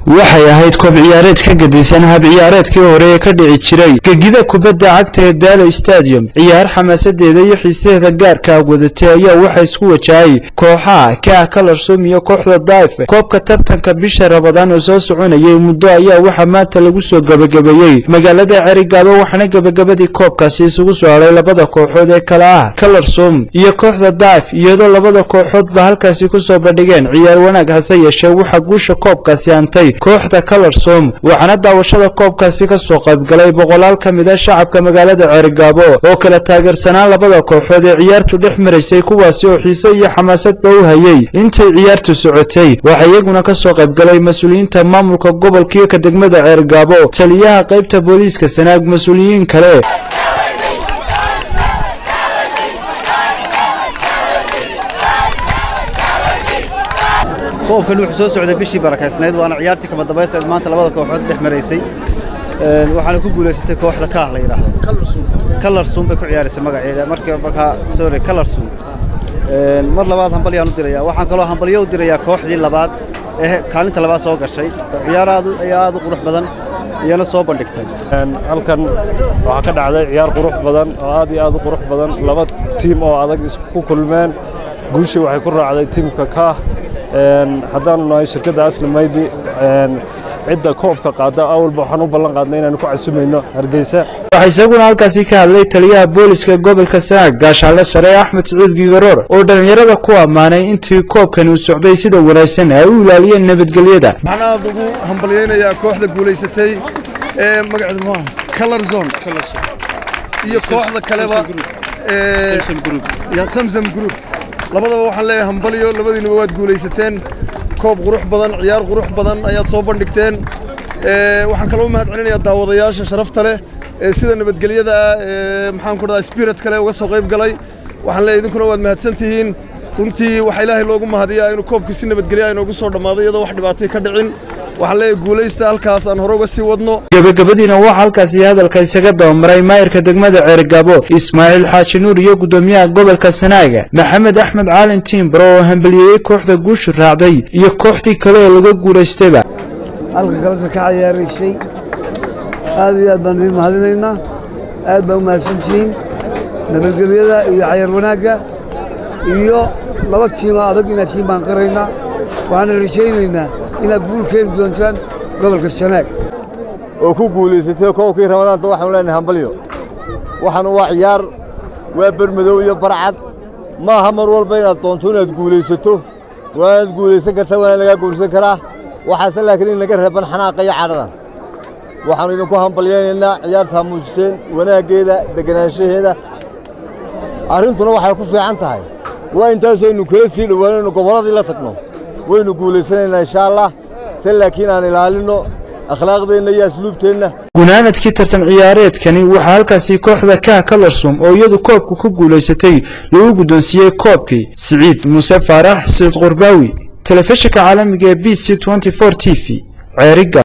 waxay ahayd koob ciyaareed ka gadisan hab ciyaareedkii hore ee ka dhici jiray gegida kubadda cagta ee daala stadium ciyaar xamaasadeeda iyo xiisaheeda gaarka ah wadatay ayaa waxaa isku wajahay kooxaha ka ah kalarsom iyo kooxda daife koobka tartanka bisha rabadaan oo soo soconayay muddo ayaa waxaa maanta lagu soo gebagabeeyey magaalada cerigaabo waxaana gebagabadii koobkaasi isugu soo hadhay labada kooxood ee kala ah kalarsom iyo kooxda daif iyadoo labada kooxoodba halkaasi kusoo bandhigeen ciyaar wanaag hase yeeshee waxaa guusha koobkaasi antay kooxda kalarsom waxaana daawashada koobkaasi ka soo qaybgalay boqolaal ka mid a shacabka magaalada ceerigaabo oo kala taageersanaan labada kooxood ee ciyaartu dhex maraysay kuwaasi oo xiise iyo xamaasadba u hayey intay ciyaartu socotay waxaa iyaguna ka soo qaybgalay mas-uuliyiinta maamulka gobolka iyo ka degmada ceerigaabo taliyaha qaybta booliiska sanaag mas-uuliyiin kale koobkan wuxuu soo socday bishii barakaysnayd waana ciyaartii kama dambaysteed maanta labada kooxood dhex maraysay waxaana ku guulaysatay kooxda kaah la yidhaahdo kalarsuum bay ku ciyaaraysay magaceeda markii markaa sorry kalarsuum mar labaad hambalyaan u dirayaa waxaan kaloo hambalyo u dirayaa kooxdii labaad ee kaalinta labaad soo gashay ciyaar aad ayaa aad u qurux badan iyana soo bandhigtay halkan waxaa ka dhacday ciyaar qurux badan oo aad iyo aad u qurux badan laba tiim oo adag isku kulmeen guushii waxay ku raacday tiimka kaah haddaanu nahay shirkadda asli maydi cidda koobka qaada awalba waxaan u ballan qaadnay inaanu ku casumayno hargeysa waxaa isaguna halkaasi ka hadlay taliyaha booliska gobolka sanaag gaashaale sare axmed sacuud gigaroor oo dhallinyarada ku ammaanay intii koobkani uu socday sida wanaagsan ay u ilaaliyeen nabadgelyada waxaan aad ugu hambalyaynayaa kooxda guulaysatay ee magaceedu muxuu ahaa color zone iyo kooxda kaleba ee samsam group labadaba waxaan leeyahay hambalyo labadiinuba waad guulaysateen koob qurux badan ciyaar qurux badan ayaad soo bandhigteen waxaan kaloo u mahad celinayaa daawadayaasha sharafta leh ee sida nabadgelyada ah ee maxaan ku dhadaa spirit kale uga soo qayb galay waxaan leeyahay idinkuna waad mahadsan tihiin runtii waxaa ilaahay loogu mahadiyaa inuu koobkii si nabadgelya inoogu soo dhammaaday iyadoo wax dhibaatay ka dhicin waxaan leeyahay guulaysta halkaas aan hore uga sii wadno gebagabadiina waxaa halkaasi hadalka isaga dabamaray maayirka degmada ceerigaabo ismaaciil xaaji nuur iyo guddoomiyaha gobolka sanaaga maxamed axmed caalin tiimbaro oo hambaliyeeyey kooxda guushu raacday iyo kooxdii kale ee laga guulaystayba halka kaleta ka cayaaraysay aad iyo aad baan idiin mahadinaynaa aad baa u mahadsantihiin nabadgelyada iyo cayaar wanaagga iyo laba tiinoo adag inaad tihiin baan qiraynaa waxaana rajaynaynaa inaad guul keeni doontaan gobolka sanaag oo ku guulaysatay koobkii ramadaanta waxaanu leenahay hambalyo waxaanu waa ciyaar waa bermadow iyo barcad ma aha mar walba inaad doonto inaad guulaysato waanaad guulaysan kartaa waana lagaa guursan karaa waxaase laakiin in laga reeban xanaaqa iyo cadhadan waxaannu idinku hambalyaynaynaa ciyaartaa muujiseen wanaaggeeda deganaanshaheeda arrintuna waxay ku fiican tahay waa intaasaynu kala sii dhowaanayno gobolladii la tagno waynu guulaysanaynaa inshaa allah se laakiin aan ilaalinno akhlaaqdeenna iyo asluubteenna gunaanadkii tartan ciyaareedkani waxaa halkaasi kooxda kaah kalarsum oo iyadu koobka ku guulaysatay lagu guddoonsiiyey koobkii siciid muuse faarax siciid qurbaawi telefishinka caalamiga ee b c t v ceeriga